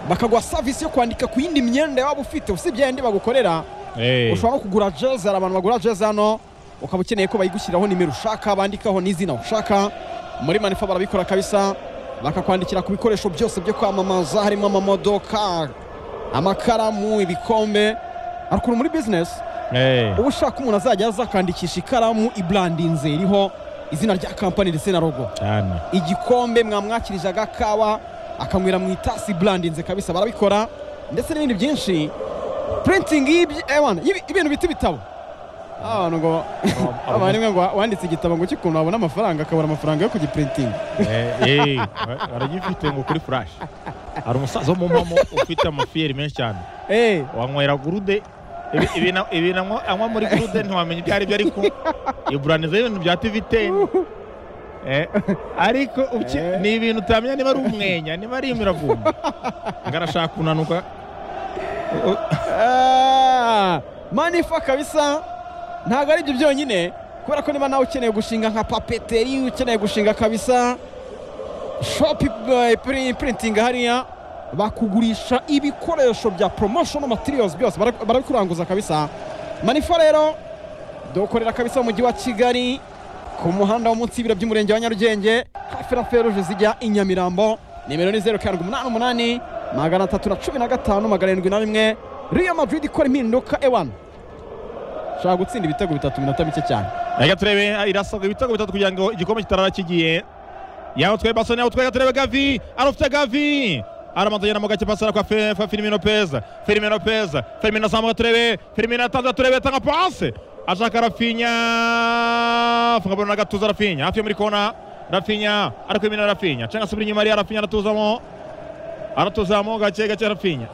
bakaguha savisi yo kwandika ku yindi myenda waba ufite usibye yayindi bagukorera ushobora no kugura jezi hari abantu bagura jezi hano ukaba ukeneye ko bayigushyiriraho nimero ushaka bandikaho n'izina ushaka muri manifa barabikora kabisa bakakwandikira ku bikoresho byose byo kwamamaza harimo amamodoka amakaramu ibikombe arukuru muri bizinesi uba ushaka umuntu azajya aza akandikisha ikaramu iburandinze iriho izina rya kampani ndetse na rogo cyane igikombe mwamwakirije agakawa akanywera mu itasi iburandinze kabisa barabikora ndetse n'ibindi byinshi printing y'ibyo- eh, wana, y'ibi- ibintu bita ibitabo Ah, abantu ngo abantu rimwe ngo wanditse igitabo ngo cy'ukuntu wabona amafaranga akabura amafaranga yo kugiprintinga Eh, eh, ba- baragifite ngo kuri furashi hari umusaza w'umumama ufite amafiyeri menshi cyane Eh, wanywera gurude Ibi- ibintu ibintu anywa- anywa muri gurude ntiwamenya ibyo ari byo ariko iburaniza y'ibintu bya tiviteni Eh, ariko uki- Eh. ni ibintu utamenya niba ari umwenya niba ari imiravumba ngo arashaka kunanuka Ah, manifa kabisa ntabwo ari ibyo byonyine kubera ko niba nawe ukeneye gushinga nka papeteri ukeneye gushinga kabisa shopu printing hariya bakugurisha ibikoresho bya promotion materials byose bara- barabikuranguza kabisa manifa rero dukorera kabisa mu mujyi wa kigali ku muhanda wo munsi y'ibiro by'umurenge wa nyarugenge hafi na feruje zijya i nyamirambo nimero ni zeru karindwi umunani umunani magana atatu na cumi na gatanu magana arindwi na rimwe real madrid ikora impinduka ewana ushaka gutsinda ibitego bitatu mu minota mike cyane reka turebe irasabwa ibitego bitatu kugira ngo igikombe kitarara kigiye yaho twaye basoni yaho twaye turebe gavi arafite gavi aramanza agenda mu gake pasara kwa Fe- Fa- Firmino Peza Firmino Peza Firmino azamuka turebe Firmino atanze turebe atanga pase ashaka Rafinha afunga balo na gatuza Rafinha hafi yo muri kona Rafinha ari kwimina Rafinha cenga subira inyuma ariya Rafinha aratuzamo aratuzamo gake gake Rafinha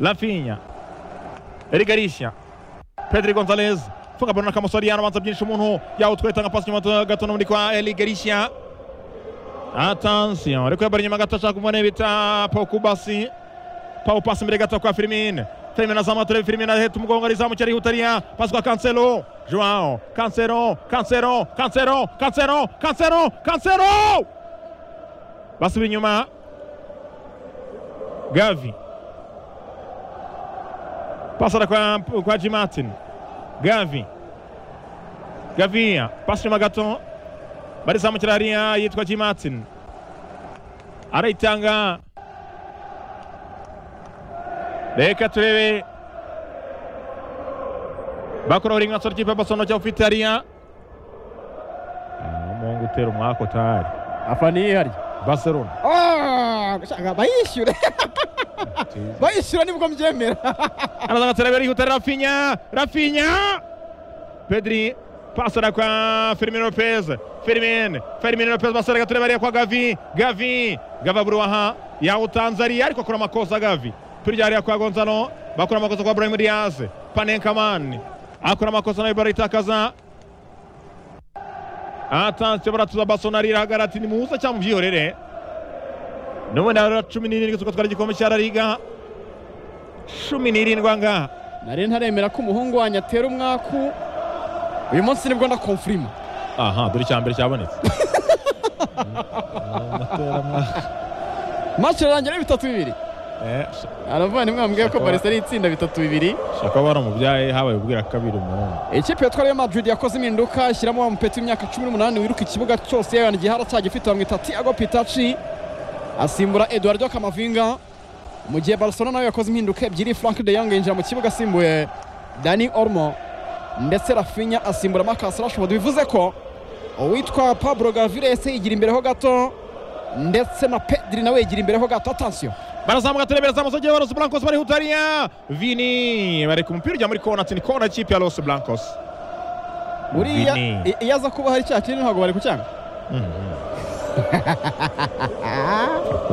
Rafinha Eric Garcia Pedri Gonzalez funga balo na Kamusori aramanza byinshi umuntu yaho twaye atanga pasi nyuma gato no muri kwa Eli Garcia Attention, ariko yabara inyuma gato ashaka kumubona bita Pau Kubasi. Pau pasi imbere gato kwa Firmine. Firmine azamuka turebe Firmine aheta umugongo arizamuka arihuta ariya. Pasi kwa Cancelo. Joao. Cancelo. Cancelo. Cancelo. Cancelo. Cancelo. Cancelo! Basubira inyuma. Gavi. Pasa kwa, kwa G Martin. Gavi. Gavia. Pasi inyuma gato. barizamukira hariya yitwa G Martin arayitanga reka turebe bakoraho rimwe asora ikipe basono cyangwa ufite hariya Ah, umuhungu utera umwako utahari afani yihari barcelona ushaka bayishyure bayishyura nibwo mbyemera arazaga turebe arihuta rafinya rafinya pedri pasara kwa Firmino Lopez Firmin Firmino Lopez basaraga turebe ariya kwa Gavi Gavi Gavi aburuha yaho Tanzania ariko akora amakosa Gavi turya hariya kwa Gonzalo bakora amakosa kwa Brahim Diaz Panenkaman akora amakosa nayo baritakaza atansiyo baratuza basona rirahagara ati nimuze cyangwa mubyihorere n'ubundi hari cumi n'irindwi zo gutwara igikombe cya La Liga cumi n'irindwi angaha nari ntaremera ko umuhungu wanjye atera umwaku uyu munsi nibwo ndakomfirima aha dore icya mbere cyabonetse mace irarangira ari bitatu bibiri aravana imwe bambwiye ko Shaka. barisa ari itsinda bitatu bibiri shaka bara umubyaye habaye ubwira kabiri umuhungu ikipe yitwa Real Madrid yakoze impinduka ishyiramo wa mupeti w'imyaka cumi n'umunani wiruka ikibuga cyose yabana igihara cyagifite bamwita Thiago Pitachi asimbura Eduardo Camavinga mu gihe Barcelona nayo yakoze impinduka ebyiri Frank de Jong yinjira mu kibuga asimbuye Dani Olmo ndetse Rafinha asimbura Marcus Rashford bivuze ko uwitwa Pablo Gaviles yigira imbere ho gato ndetse na Pedri nawe yigira imbere ho gato attention barazamuka turebera za musogeye ba Los Blancos bari hutariya vini bareka umupira ujya muri kona ati ni kona y'ikipe ya Los Blancos uriya Vini. i- iyo aza kuba hari cya kintu ntabwo bari kucyanga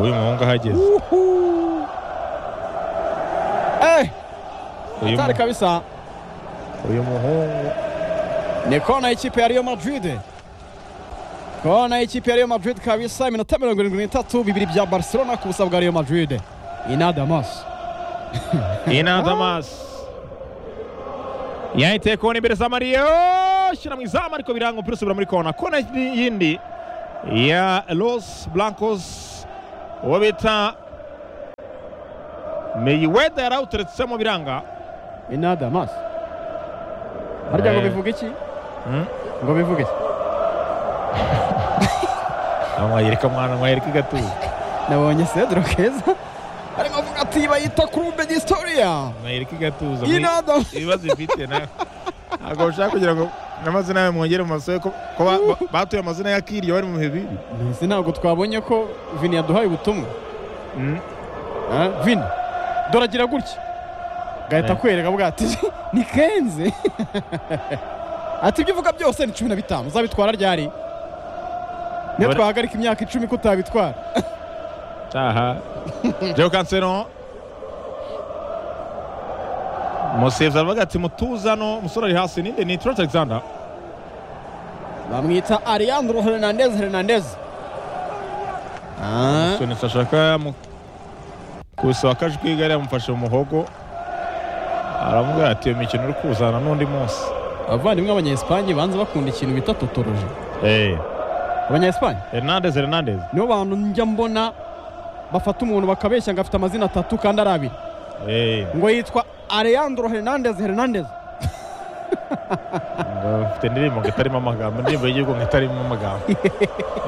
uyu muhungu ahageze Uhu. Eh, uyu hatari mu- kabisa uyu muhungu ni kona y'ikipe ya Real Madrid kona y'ikipe ya Real Madrid kabisa iminota mirongo irindwi n'itatu bibiri bya Barcelona ku busa bwa Real Madrid inadamas ina damas yahiteye kona imbere za mariyo shyira mu izamu ariko biranga umupira usubira muri kona kona yindi ya los blancos uwo bita meyiweda yarawuteretsemo biranga inada maso harya ngo Eh. bivuga iki Mm. ngo bivuga iki mwayereka mwana mwayereka igatuza nabonye sedro keza arimo avuga ati bayita kurube disitoriya mwayereka igatuza muri- inada ibibazo ifite nawe ntabwo bashaka kugira ngo amaze nawe mwongere mu masobe ko ko ba- ba- batuye amazina ya kiriya bari mu bihe bibi mbese ntabwo twabonye ko vini yaduhaye ubutumwa Mm. Ah, vini doragira gutya gahita Eh. akwereka avuga ati ni kenze ati ibyo uvuga byose ni cumi na bitanu uzabitwara ryari niyo Dore- twahagarika imyaka icumi ko utabitwara Aha. Joe Cancelo. Musevyi aravuga ati mutuze hano umusore ari hasi ninde ni Trent Alexander. bamwita Alejandro Hernandez Hernandez Ah, Soni ashaka yamu kusa akajwi igare yamufashe mu muhogo. Aravuga ati iyo mikino uri kuzana n'undi munsi. abavandimwe b'abanyesipanye banze bakunda ikintu bita totoroje Eh, abanyesipanye Hernandez Hernandez. nibo bantu njya mbona bafata umuntu bakabeshya ngo afite amazina atatu kandi ari abiri Eh, ngo yitwa Alejandro Hernandez Hernandez bafite indirimbo ngo itarimo amagambo, indirimbo y'igihugu ngo itarimo amagambo.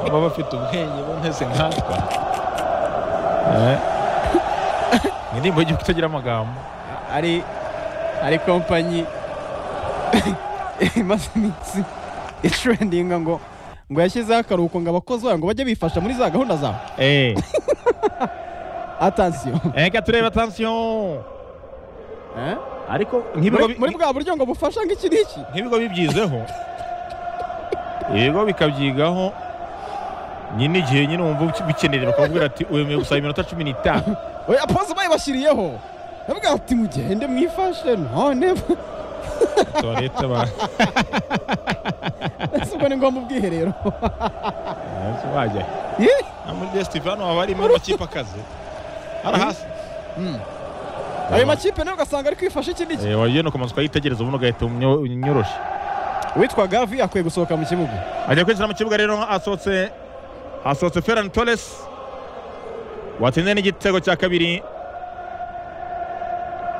Baba bafite ubwenge bameze nkatwe. Eh. Indirimbo y'igihugu itagira amagambo. ari ari kompanyi imaze iminsi itrendinga ngo ngo yashyizeho akaruhuko ngo abakozi bayo ngo bajye bifasha muri za gahunda zabo Eh. atansiyo Reka turebe atansiyo Eh? ariko muri muri bwa buryo ngo bufasha nk'iki n'iki nk'ibigo bibyizeho ibigo bikabyigaho nyine igihe nyine wumva uki- bikeneye bakakubwira ati wemeye gusaba iminota cumi n'itanu oya pose bayibashyiriyeho ndavuga ati mugende mwifashe none tuba leta ba- ese ubwo ni ngombwa ubwiherero Ese wajya he? Ye? na muri desitivi hano haba harimo amakipe akaze hari hasi ayo makipe nayo ugasanga ari kwifasha iki n'iki Eh, wagiye no kumanuka yitegereza ubundi ugahita umnyo- unyoroshya witwa gavi akwiye gusohoka mu kibuga ajya kwinjira mu kibuga rero asohotse asohotse ferran torres watsinze n'igitego cya kabiri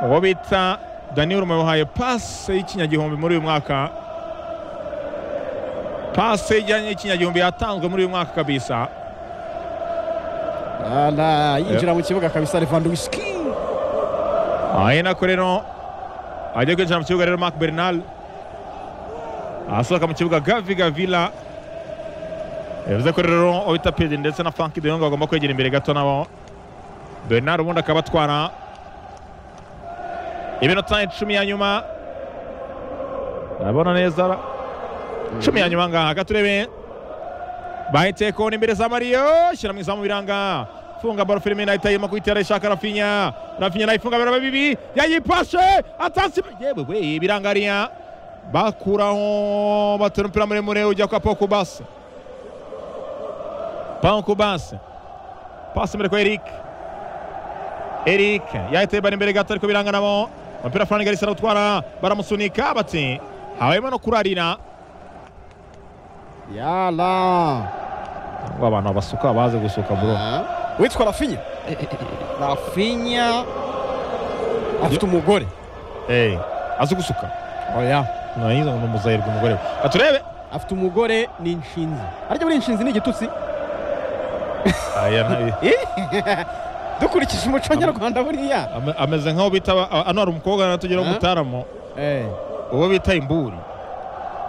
uwo bita daniel muhaye pase y'ikinyagihumbi muri uyu mwaka pase ijyanye y'ikinyagihumbi yatanzwe muri uyu mwaka kabisa Ala, yinjira mu kibuga kabisa levandowski ahe nako rero ajya kwinjira mu kibuga rero mark bernal asohoka mu kibuga gavi gavila bivuze ko rero uwita pedri ndetse na frank de jong bagomba kwegera imbere gato nabo bernal ubundi akaba atwara iminota icumi ya nyuma urabona neza cumi ya nyuma ngaha gaturebe bahetse kona imbere za mariyo shyira mu izamu biranga funga baro filime nahita irimo kuyitera ishaka rafinya rafinya nayifunga biraba bibi yayipashe atasi yewe we birangariya bakuraho batera umupira muremure ujya kwa Paul Kubase Paul Kubase pasi imbere kwa Eric Eric yahita ibara imbere gato ariko biranga nabo umupira Fran Garcia arawutwara baramusunika bati habayemo no kurarira yala ngo abantu basuka baze gusuka bro witwa rafinya rafinya afite umugore eh azi gusuka oya nayiza ngo numuzayirwa umugore we aturebe afite umugore ni inshinzi arya buri inshinzi ni igitutsi aya nayo dukurikije umuco nyarwanda buriya Ame- ameze nkaho bita aba- a- hano hari umukobwa natugira Ah. umutaramo Eh, uwo bita imburi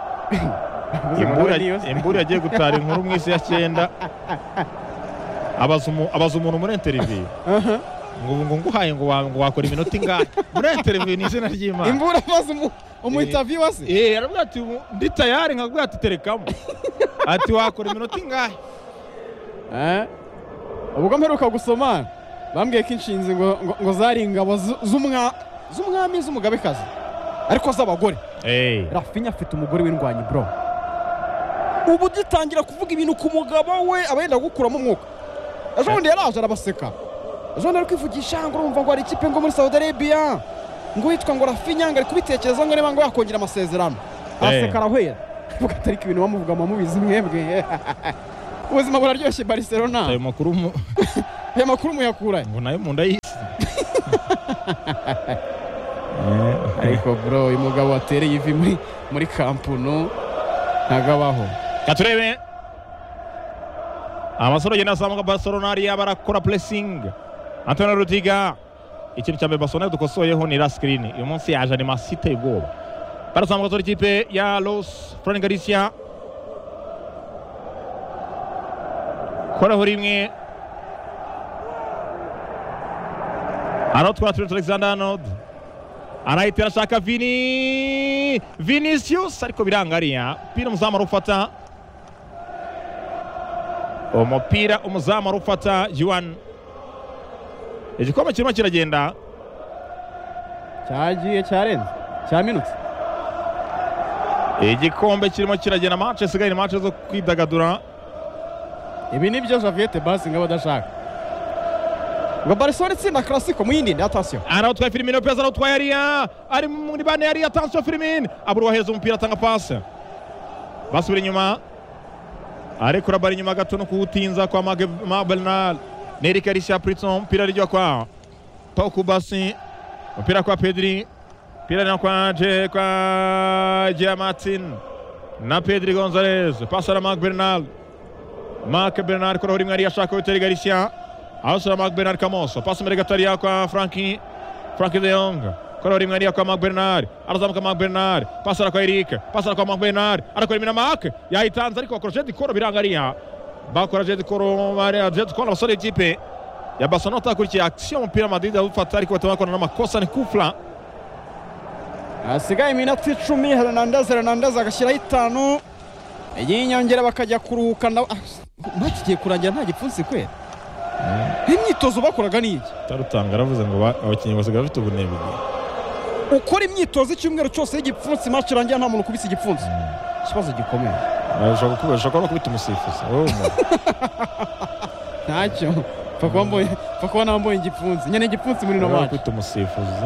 uvuze ngo nawe imburi niyo ya- se. imburi yagiye gutara inkuru mu isi ya cyenda abaza umu- abaza umuntu muri interiviyu Aha. ngo ubu ngo nguhaye ngo wa- ngo wakora iminota ingahe muri interiviyu ni izina ry'imana imbura maze umu- umu Eh. interviewer se Eh, aravuga ati "Ubu ndi tayari nkabwira ati terekamo ati wakora iminota ingahe Eh, ubwo mperuka gusoma bambwiye ko inshinzi ngo ngo- ngo zari ingabo zu- z'umwa- z'umwami z'umugabekazi ariko z'abagore Eh. rafinya afite umugore w'indwanyi bro ubu dutangira kuvuga ibintu ku mugabo we aba yenda gukuramo umwuka ejo bundi yaraje arabaseka ejo bundi ari kwivugisha ngo urumva ngo hari ikipe ngo muri saudi arabia ngo witwa ngo rafinya ngo ari kubitekereza ngo niba ngo yakongera amasezerano araseka arahwera avuga atari ko ibintu bamuvuga mubizi mwebwe ubuzima buraryoshye barcelona ayo makuru mu- aya makuru muyakura he? ngo nayo mu nda y'isi ariko bro uyu mugabo watereye ivi muri muri kampunu ntabwo abaho katurebe amasoro agenda azamuka barcelona ariya barakora puresingi antonio rudiga ikintu cya mbere barcelona dukosoyeho ni la sikirini uyu munsi yaje animasiyo iteye ubwoba barazamuka tora ikipe ya los florent galicia koraho rimwe aratwara turere alexander arnold arahita arashaka vini vinicius ariko biranga ariya umupira umuzamu arufata umupira umuzamu arufata yuan igikombe kirimo kiragenda cyagiye cyarenze cyaminutse igikombe kirimo kiragenda mance isigaye ni mance zo kwidagadura ibi ni byo javiette basinga badashaka ngo barcelona itsinda classico muyindinde atasiyo arawutwaye firimino peza arawutwaye ariya ari muri bane ariya atansiyo firimino abura uwaheza umupira atanga pasi basubira inyuma arekura bari inyuma gato no kuwutinza kwa Mage- ma bernal neri karishya pritson umupira arijya kwa tokubasi umupira kwa pedri umupira na kwa je kwa giamatin na pedri gonzalez pasi na mark bernal mark bernal kuraho rimwe ariya ashaka witeri garishya awusura mark bernal kamoso pasi imbere gato ariya kwa franki franki de jong kuraho rimwe ariya kwa mark bernal arazamuka mark bernal pasi ara kwa eric pasi ara kwa mark bernal arakora imirimo mark yayitanze ariko bakora jedi koro biranga ariya bakora jedi koro bariya jedi koro abasore b'ikipe ya basano atakurikiye akisiyo umupira madrid awufata ariko batuma bakora n'amakosa ni kufra hasigaye iminota icumi hernandez hernandez agashyiraho itanu y'inyongera bakajya kuruhuka na ntakigiye kurangira nta gipfunsi kwera imyitozo bakoraga ni iki tarutanga aravuze ngo ba- abakinnyi basigaye bafite ubunebwe ukora imyitozo icyumweru cyose y'igipfunsi match irangira nta muntu ukubise igipfunsi ikibazo gikomeye bashobora kukuba bashobora kuba bakubita umusifuzi wowe umuntu ntacyo pfa kuba mbonye pfa kuba nambaye igipfunsi nyine igipfunsi muri ino bashobora match kubita umusifuzi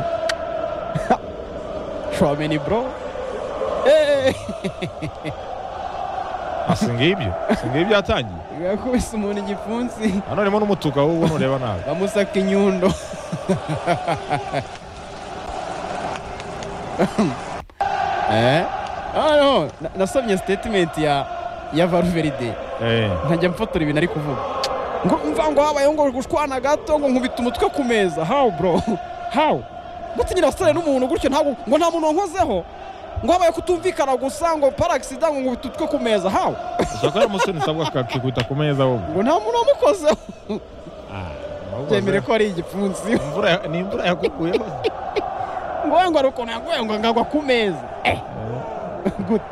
trameni bro Eh, si ngibyo si ngibyo yatangiye yakubise umuntu igipfunsi hano harimo n'umutuku aho ubona ureba nabi bamusaka inyundo eh ah no na- nasomye statement ya ya Valverde Eh, ntajya mfotora ibintu ari kuvuga ngo mva ngo habayeho ngo gushwana gato ngo nkubita umutwe ku meza how bro how gutinyira sare n'umuntu gutyo ntabwo ngo nta muntu wankozeho ngo habaye kutumvikana gusa ngo paragisidan ngo nkubita umutwe ku meza how ushaka hari umusore usabwa akakikubita ku meza wowe ngo nta muntu wamukozeho Ah, byemere wakoze. ko ari igipfunsi Imvura ya- ni imvura yakuguyeho ngo we ngo ari ukuntu yaguye ngo ngagwa ku meza eh gute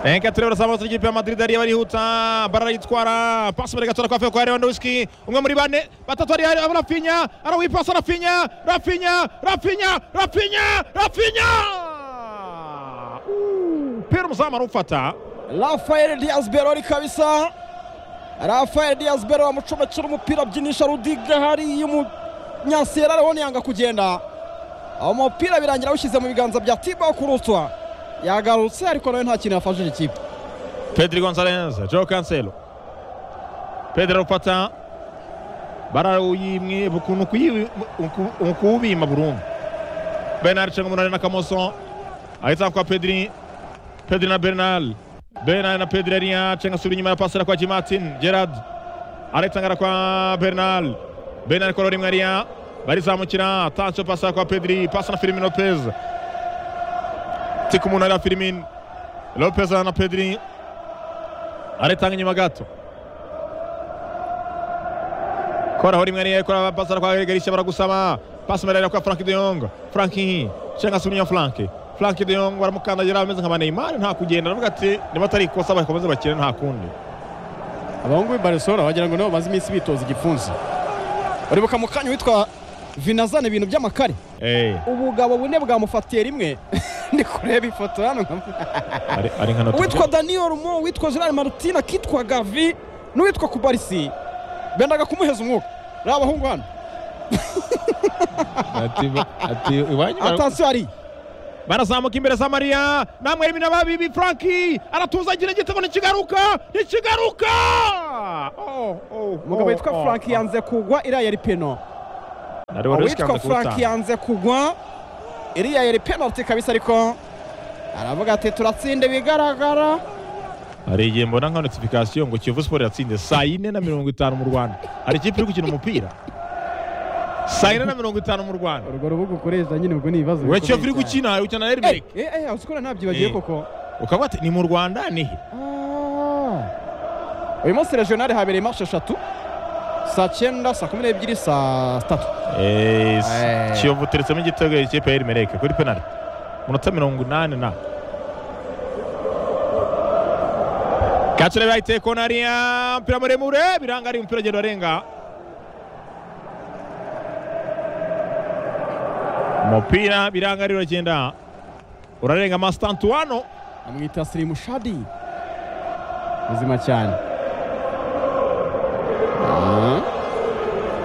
enke turebe urasamutse ikipe ya madrid ariyo barihuta barayitwara pasi imbere gatora kwa feko lewandowski umwe muri bane batatu ari ari rafinya arawipasa rafinya rafinya rafinya rafinya rafinya Uh, umupira umuzamu arufata rafael diaz berori kabisa rafael diaz berori wamucomekera umupira abyinisha rudiga hariya umunyaserare we ntiyanga kugenda aho umupira birangira awushyize mu biganza bya tibo kurutwa yagarutse ariko nawe nta kintu yafashije ikipe pedri gonzalez joe cancelo pedri arufata barawuyimwe ukuntu kuyiwi- uku- ukuwubima burundu bernard cenga umunani na kamoso ahita kwa pedri pedri na bernal bernal na pedri ariya cenga asubira inyuma ya pasera kwa jimatin gerard aritangara kwa bernal bernal kora rimwe ariya barizamukira tansiyo pasera kwa pedri pasa na filimin lopez tiku umuntu ariya filimin lopez na pedri aritanga inyuma gato koraho rimwe ariya kora pasera kwa garishya baragusaba pasi imbere ariya kwa frank de jong frank cenga asubira inyuma frank frank de jong baramukandagira ameze nka neymar nta kugenda aravuga ati niba atari ikosa bakomeze bakire nta kundi abahungu b'i barisora wagira ngo nabo bamaze iminsi bitoza igipfunsi uribuka mu kanya witwa vinazana ibintu by'amakare Eh, ubugabo bune bwamufatiye rimwe ndi kureba ifoto hano nka ari ari nka note. uwitwa daniel mo uwitwa gerard martin akitwa gavi n'uwitwa kubarisi bendaga kumuheza umwuka ari abahungu hano Ati- ati iwanyu bara- atansiyo hari barazamuka imbere za mariya namwe rimwe na babibi franki aratuzagira igitego ntikigaruka ntikigaruka Oh, oh, umugabo oh, witwa oh, frank oh. yanze kugwa iriya yari peno Nari wari uwitwa ushikanze frank kuwutanga yanze kugwa iriya yari penalty kabisa ariko aravuga ati turatsinde bigaragara hari igihe mbona nka notification ngo kiyovu siporo yatsinze saa yine na mirongo itanu mu rwanda hari ikipe iri gukina umupira saa yine na mirongo itanu mu rwanda urwo rubuga ukoresha nyine ubwo ni ibibazo we kiyovu iri gukina iri gukina na Eh, erimeri eh, usikora ntabyibagiye Eh. koko ukavuga ati ni mu rwanda ni he Ah. uyu munsi regionale habereye marshe eshatu saa cyenda saa kumi n'ebyiri saa tatu Eh, Eh. kiyovu uteretsemo igitego ikipe ya erimereke kuri penaliti munota mirongo inani na kacire bahiteye konariya umupira muremure biranga ari umupira ugenda urenga umupira biranga ari uragenda urarenga mastantuwano amwita sirimu shadi muzima cyane Ah.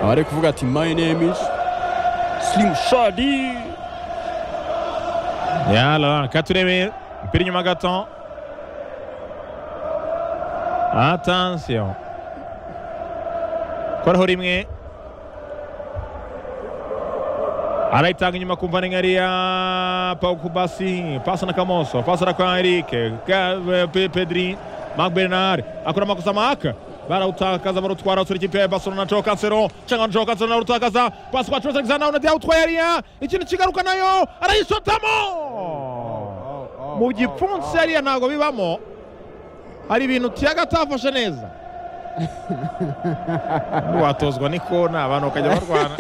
aba ari kuvuga ati my name is sirimu shadi yala ka turebe umupira inyuma gato atansiyo koraho rimwe arayitanga inyuma kumva ni nkariya paukubasi pasi na kamoso pasi na kwa erike Ka- Pe- pedri mark bernard akora amakosa maka barawutakaza barutwara utsura ikipe ya barcelona joe cancelo cyangwa joe cancelo nawe urutakaza pasi kwa trent alexander arnold yawutwaye ariya ikintu kigaruka nayo arayishotamo mu gipfunsi hariya ntabwo bibamo hari ibintu tiyaga atafashe neza watozwa n'ikona abantu bakajya barwana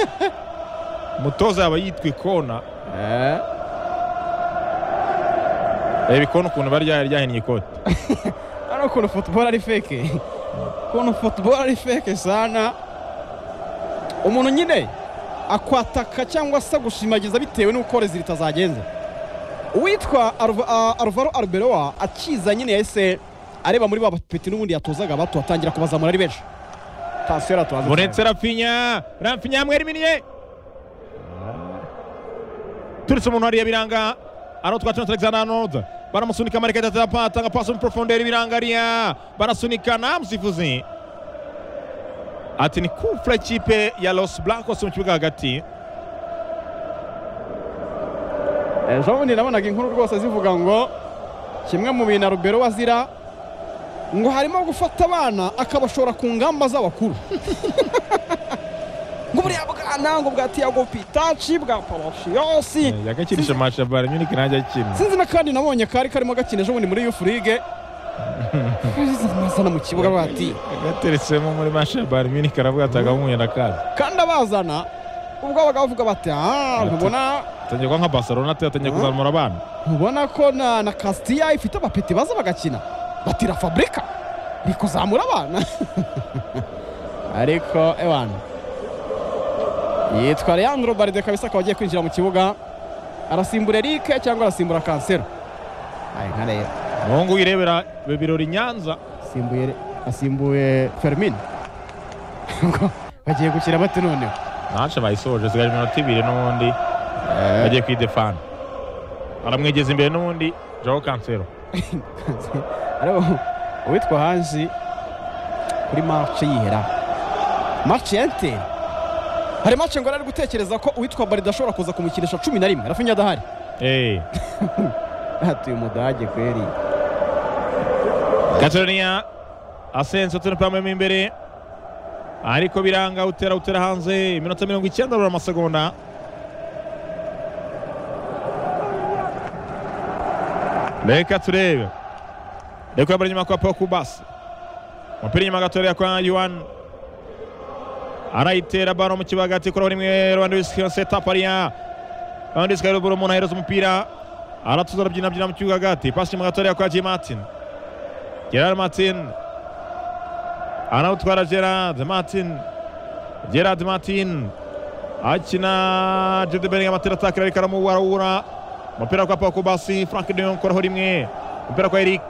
umutoza yaba yitwa ikona reba ikona ukuntu bari ryari ryahinnye ikoti ari ukuntu futuboro ari feke ukuntu futuboro ari feke sana umuntu nyine akwataka cyangwa se gushimagiza bitewe n'uko rezi ritazagenze uwitwa Alva- ah, alvaro arberoa akiza nyine yahise areba muri ba bapeti n'ubundi yatozaga bato atangira kubazamura ari benshi tansiyo yaratubaze muretse rafinya rafinya mweriminiye turetse umuntu hariya biranga ari utwa trent alexander arnold baramusunika amarika atatu atanga pasi muri porofonderi biranga hariya barasunikana musifuzi ati ni kufura ikipe ya los blancos mu kibuga hagati ejo bundi nabonaga inkuru rwose zivuga ngo kimwe mu bintu Arbeloa azira ngo harimo gufata abana akabashora ku ngamba z'abakuru ngo buriya bwana ngo bwa tiago pitaci bwa pawashiyosi yagakirije mashabara nyunike ntajya akina sinzi na kandi nabonye kari karimo gakina ejo bundi muri yufu lige amazana mu kibuga bati gateretsemo muri mashabara nyunike aravuga ati agahuye na kazi kandi abazana ubwo babaga bavuga bati aha ntubona atangiye kuba nka barcelona atangiye kuzamura abana ubona ko na, na kasitiya ifite abapeti baza bagakina batira fabrika ni kuzamura abana ariko ewana yitwa leandro baride kabisa akaba agiye kwinjira mu kibuga arasimbura erike cyangwa arasimbura kansero ayi nka rero umuhungu wirebera ibirori i nyanza asimbuye asimbuye fermin Ubwo bagiye gukina bate noneho ntacyo bayisoje zigara iminota ibiri n'ubundi bagiye kwidefana aramwegeza imbere n'ubundi jaho kansero ariko uwitwa hanzi kuri mace yihera mace ya enteri hari mace ngo ari gutekereza ko uwitwa barida ashobora kuza kumukinisha cumi na rimwe rafinya adahari Eh, hatuye umudage kweri katoriniya asense turi pamemo imbere ariko biranga utera utera hanze iminota mirongo icyenda burura amasegonda reka turebe reka yambara inyuma kwa pokubasi umupira inyuma gatoya kwa yuwani arayitera baro mu kibuga hagati kuri rimwe rwanda wisi setapu ariya rwanda wisi kariburu umuntu ahereza umupira aratuza arabyinabyina mu kibuga hagati pasi inyuma gatoya kwa ji matini Gerard Martin anawutwara Gerard Martin Gerard Martin akina Jude Bellingham atera atakira ariko aramuwurawura umupira kwa Paul Kubasi Frank de Jong koraho rimwe umupira kwa Eric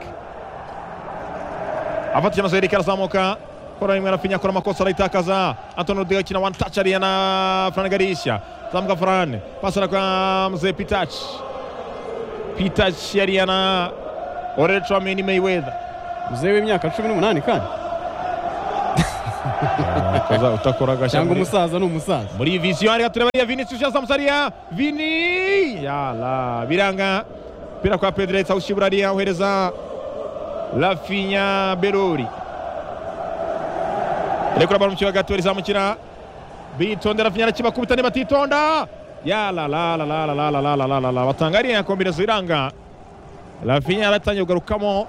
afatishije amaso Eric arazamuka koraho rimwe arafinya akora amakosa arayitakaza Antonio Rudiger akina one touch ariya na Fran Garisha zamuka Fran pasana kwa Mzee Pitach Pitach yariya na Orel Chouameni Mayweather muzehe w'imyaka cumi n'umunani kandi ukoza utakora agashya cyangwa muri- umusaza ni umusaza muri iyi visiyo reka tureba iya vinicius yazamuza ariya vini yala biranga pira kwa pedro yahita awushyibura ariya ohereza rafinya berori rekura baro mu kibuga gato rizamukira bitonde rafinya arakibakubita niba atitonda yala la la la la la la la la la la la batanga ariya kombinezo iranga rafinya yaratangiye kugarukamo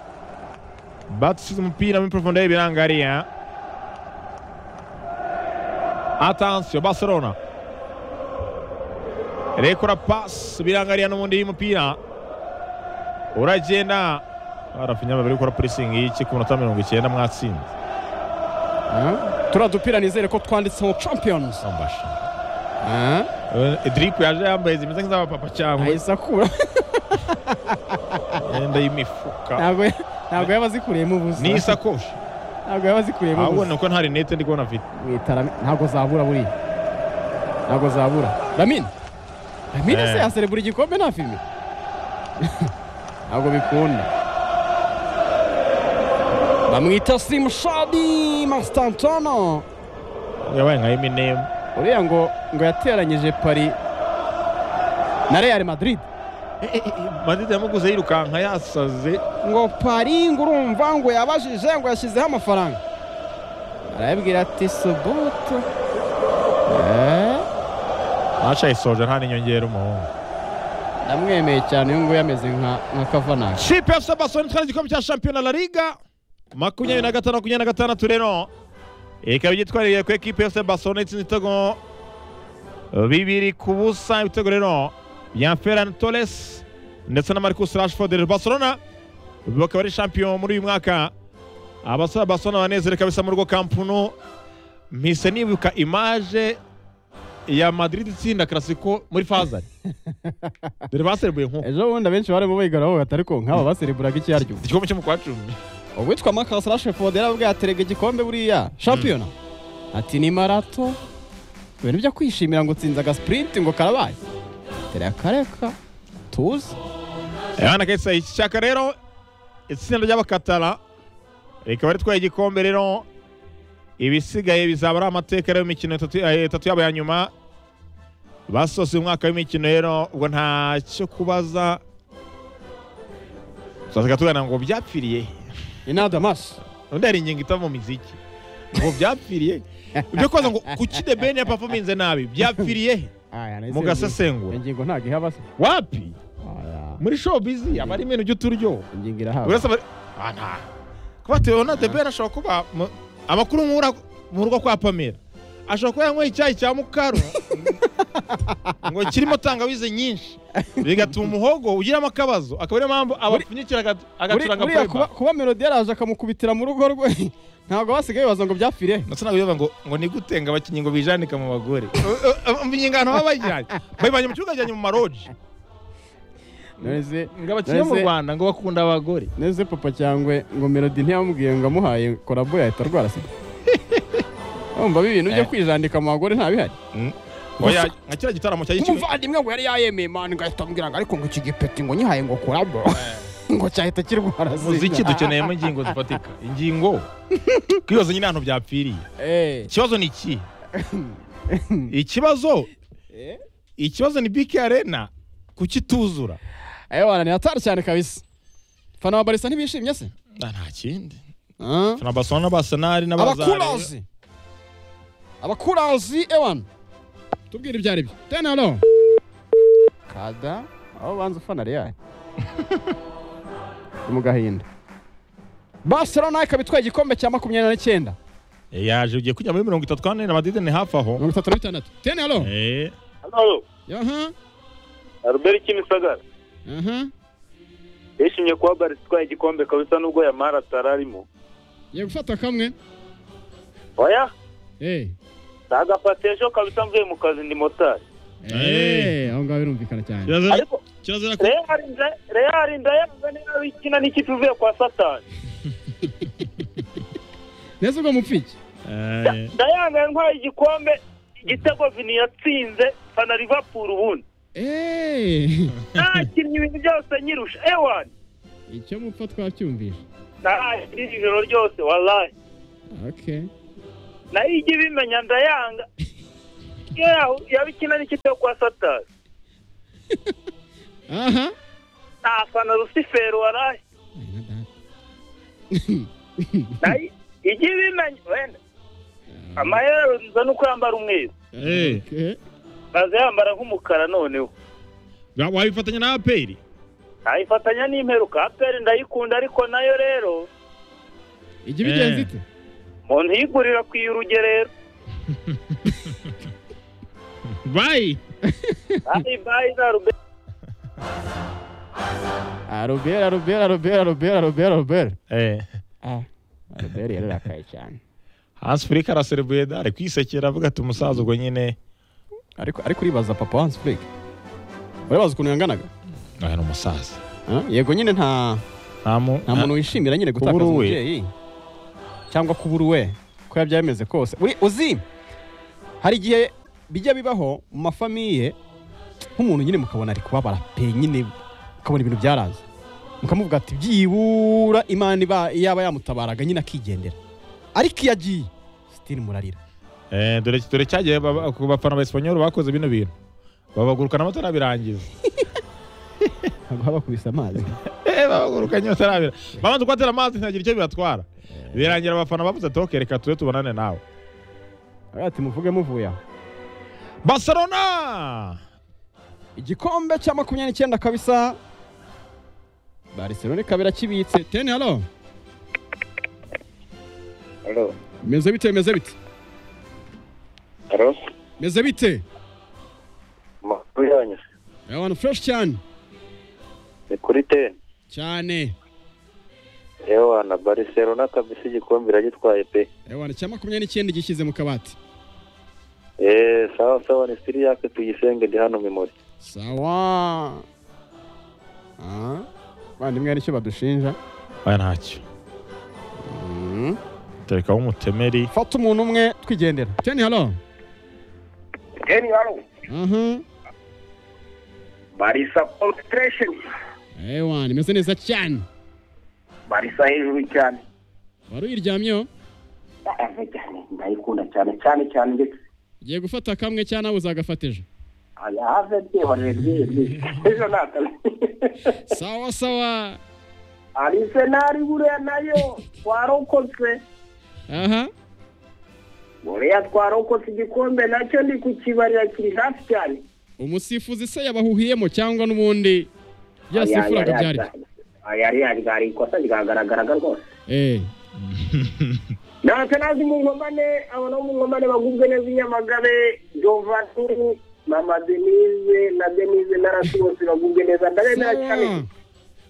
batusize umupira muri profonde biranga ariya Atansiyo Barcelona rekura pasi birangariya n'ubundi y'umupira uragenda barafinya babiri gukora purisingi y'iki ku minota mirongo icyenda mwatsinze Ah, turiya dupira nizere ko twanditseho champions ambasha Ah, ediripu yaje yambaye zimeze nk'iz'abapapa cyangwa ahise akura imyenda y'imifuka ntabwo ntabwo yaba azikuriyemo ubusa n'isakoshi ntabwo yaba azikuriyemo ahubwo ni ubusa uko nta rinete ndi kubona afite Mwitara- ntabwo zabura buriya ntabwo zabura lamine lamine se Eh. yaserebura igikombe nta filime ntabwo bikunda bamwita simushadi masitantano yabaye nka eminemu uriya ngo ngo yateranyije pari na real madrid madide yamuguze yirukanka yasaze ngo pari ngo urumva ngo yabajije ngo yashyizeho amafaranga arababwira ati soboto Eh, ntaca yisoje nta n'inyongera umuhungu ndamwemeye cyane uyu nguyu ameze nka nka kavanaka kipe efuse basoni itwara igikombe cya shampiyona la liga makumyabiri na gatanu makumyabiri na gatandatu rero ikaba igitwariye ku ekipe efuse basoni itsinze ibitego bibiri ku busa ibitego rero bya ferran torres ndetse na marcus rashford barcelona bakaba ari shampiyona muri uyu mwaka abasore ba basoni banezerewe kabisa mu rugo kampunu mpise nibuka imaje ya madrid itsinda karasiko muri fazari dore baserebuye nk'uko ejo bundi abenshi barimo bigara bavuga ati ariko nk'aba basereburaga icyo aryo igikombe cyo mu kwa cumi uwitwa makasi rashefodi yaravuga yaterega igikombe buriya shampiyona ati ni marato ibintu byo kwishimira ngo utsinze agasipurinti ngo karabaye tereka kareka tuzi Yohana Kaisa iki cyaka rero itsinda ry'abakatara rikaba ritwaye igikombe rero ibisigaye bizaba ari amateka rero imikino itatu eh, itatu yabo ya nyuma basoze umwaka w'imikino rero ubwo nta cyo kubaza tuzasiga tugana ngo byapfiriye he? inadamasi undi hari ingingo itava mu miziki ngo byapfiriye he? ibyo kubaza ngo kuki the ben yapafominze nabi byapfiriye he? mu gasesengura ingingo ntabwo ihaba se wapi Aya, muri showbiz aba ari ibintu by'uturyoho ingingo irahaba urasa bari ah nta kuba Theona de Ben ashobora kuba mu- amakuru nkura mu rugo kwa Pamela ashobora kuba yanyweye icyayi cya mukaru ngo kirimo tangawizi nyinshi bigatuma umuhogo ugiramo akabazo akaba ariyo mpamvu abapfunyikira aga- agacuranga buriya kuba, playback kuba melodi yaraje akamukubitira mu rugo rwe ntabwo basigaye baza ngo byapfire ndetse ntabwo bivuga ngo ngo ni gute ngo abakinnyi ngo bijanika mu bagore imyingano baba bayijyanye bayivanye mu kibuga bajyanye mu maroji none se ngo abakinnyi bo mu Mbese- rwanda ngo bakunda abagore none se papa cyangwa ngo melodi ntiyamubwiye ngo amuhaye korabo yahita arwara sida urumva ibi bintu byo Eh. kwijandika mu bagore ntabihari oya nka kiriya gitaramo cya y'ikigo umuvandimwe ngo yari yayemeye mani ngo ahita amubwira ngo ariko ngo iki gipeti ngo nyihaye ngo korabo ngo cyahita kirwara sida muziki dukeneyemo ingingo zifatika ingingo kwibaza nyine ahantu byapfiriye Eh, ikibazo ni iki ikibazo eh. ikibazo ni biki arena kuki ituzura ayo bana ni hatari cyane kabisa fana wa barisa ntibishimye se Ah, nta kindi Ah. na barcelona basenari n'abazare abakurazi abakurazi ewan tubwire ibyo ari byo tena no kada aho banza ufana real ni mu gahinda barcelona ikaba itwaye igikombe cya makumyabiri na cyenda yaje ugiye kujya muri mirongo itatu kandi na madide ni hafi aho mirongo itatu na bitandatu tena no Eh, Halo, yaha Albert Kimisagara. aha Yishimye kuba Barca itwaye igikombe kabisa nubwo Yamara atararimo. ye gufata kamwe Oya, eh nagafata ejo kabisa mvuye mu kazi ndi motari. Eh. eh aho ngaho birumvikana cyane kirazira- Ariko kirazira ko- Real nda- Real ndayanga niba ikina n'ikipe ivuye kwa Satani. neza ubwo mupfiki Eh, Ndayanga ntwaye igikombe igitego Vini yatsinze fana Liverpool ubundi. eh Nakinnye ibintu byose nyirusha. Ewan, icyo mupfa twacyumvishe nakinnye ijoro ryose wallahi. okay nayo ijya ibimenya ndayanga iyo yahu- yabikina n'ikipe yo kwa satani aha ntafana rusiferi waraye nayo ijya ibimenya wenda amayero nza nuko yambara umweru Eh. Okay. maze yambara nk'umukara noneho Wa- wabifatanya na aperi nayifatanya n'imperuka aperi ndayikunda ariko nayo rero ijya Eh. ibigenza ite umuntu yigurira ku y'urugerero bayi bayi bayi za rube Ah, robera robera robera robera robera robera eh. Ah, robera yararakaye cyane hansi furika araserebuye da ari kwisekera avuga ati umusaza ubwo nyine ariko ariko uribaza papa Hans Flick urabaza ukuntu yanganaga aya ni umusaza Ah, yego nyine nta nta mu- nta muntu wishimira nyine gutakaza Kubura uwe. umubyeyi cyangwa kubura uwe ko yabyaye bimeze kose Uri- uzi hari igihe bijya bibaho mu mafamiye nk'umuntu nyine mukabona ari kubabara pe nyine mukabona ibintu byaraza mukamuvuga ati byibura imana iba- yaba yamutabaraga nyine akigendera ariko iyo agiye sitiri murarira Eh, dore dore cyagiye baba- ku bafana ba Espanyol bakoze bino bintu babagurukana batarabirangiza ntabwo haba kubisa amazi Eh, babagurukanye batarabira bamaze kubatera amazi ntihagira icyo bibatwara birangira abafana bavuze ati "Okay, reka tube tubonane nawe Aravuga ati muvuge muvuye aho barcelona igikombe cya makumyabiri n'icyenda kabisa barcelona ikaba irakibitse teni halo alo meze bite meze bite alo meze bite amakuru yanyu Aya bantu fureshi cyane ni kuri teni cyane yewe na bariserona kabisa igikombe iragitwaye pe Aya bantu cya makumyabiri n'icyenda gishyize mu kabati eee sawa sawa ni siri yake tuyisenge ndi hano mimori sawa Ah, bavandimwe hari icyo badushinja aya ntacyo Mm. tereka w'umutemeri fata umuntu umwe twigendera teni halo teni hano aha barisa konsitiresheni ewa meze neza cyane barisa hejuru cyane wari uyiryamyeho ndayaze cyane ndayikunda cyane cyane cyane ndetse ugiye gufata kamwe cyangwa nawe uzagafata ejo ayaze byihorere ryiye ryiye ejo ntakazi sawa sawa arisenali buriya nayo twarokotse aha buriya twarokotse igikombe nacyo ndi kukibarira kiri hafi cyane umusifuzi se yabahuhiyemo cyangwa n'ubundi byasifuraga byari byo? ayari yari ikosa ryagaragaraga rwose Eh, ntacyo nazi mu nkomane abona mu nkomane bagubwe neza i nyamagabe jovanini mama denise na denise na rasi bose bagubwe neza ndabemera cyane sawa